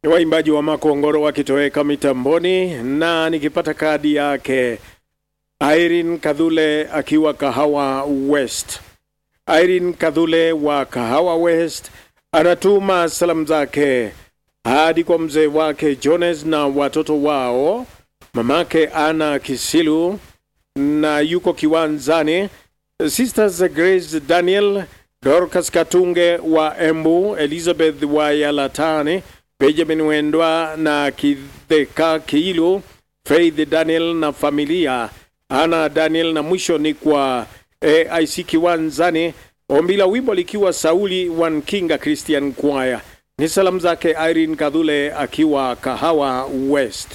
ni waimbaji wa Makongoro wakitoweka mitamboni, na nikipata kadi yake Irene Kadhule akiwa Kahawa West. Irene Kadhule wa Kahawa West anatuma salamu zake hadi kwa mzee wake Jones na watoto wao, mamake Ana Kisilu na yuko kiwanzani, sisters Grace Daniel, Dorcas Katunge wa Embu, Elizabeth wa Yalatani, Benjamin Wendwa na Kidheka Kiilu, Faith Daniel na familia Ana Daniel, na mwisho ni kwa AIC Kiwanzani, ombi la wimbo likiwa Sauli Wankinga Christian Choir. Ni salamu zake Irene Kadhule akiwa Kahawa West.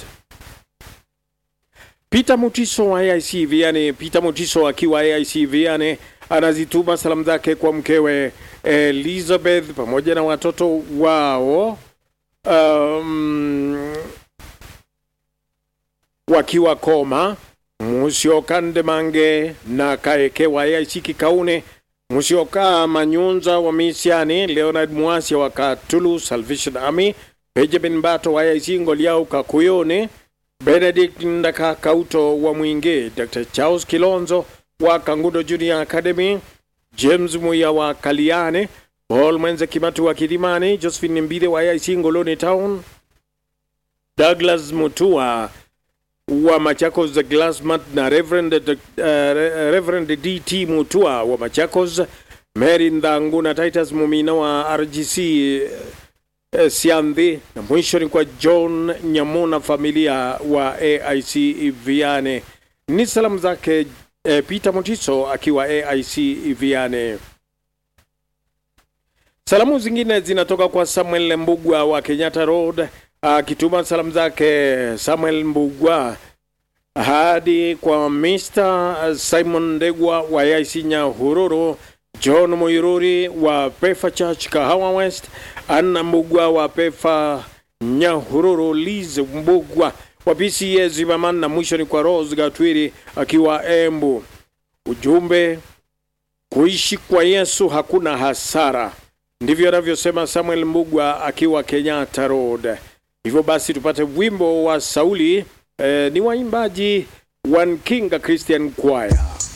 Peter Mutiso wa AIC Viane, Peter Mutiso akiwa AIC Viane anazituma salamu zake kwa mkewe Elizabeth pamoja na watoto wao um, wakiwa Koma, Musioka Ndemange na Kaeke wa AIC Kikaune, Musioka Manyunza wa Misiani, Leonard Muasia wa Katulu Salvation Army, Benjamin Bato wa AIC Ngoliau Kakuyone, Benedict Ndaka Kauto wa Mwinge, Dr. Charles Kilonzo wa Kangundo Junior Academy, James Muya wa Kaliane, Paul Mwenze Kimatu wa Kilimani, Josephine Mbide wa AIC Ngoloni Town, Douglas Mutua wa Machakos Glassmat na Reverend, uh, Reverend DT Mutua wa Machakos, Mary Ndhangu na Titus Mumina wa RGC uh, Siandhi, na mwisho ni kwa John Nyamuna familia wa AIC Viane. Ni salamu zake eh, Peter Mutiso akiwa AIC Viane. Salamu zingine zinatoka kwa Samuel Mbugwa wa Kenyatta Road akituma salamu zake Samuel Mbugwa hadi kwa Mr. Simon Ndegwa wa AIC Nyahururu, John Muiruri wa Pefa Church Kahawa West, Anna Mbugwa wa Pefa Nyahururu, Liz Mbugwa wa PCA Zimmerman, na mwisho ni kwa Rose Gatwiri akiwa Embu. Ujumbe, kuishi kwa Yesu hakuna hasara, ndivyo anavyosema Samuel Mbugwa akiwa Kenyatta Road. Hivyo basi tupate wimbo wa Sauli eh, ni waimbaji One King Christian Choir.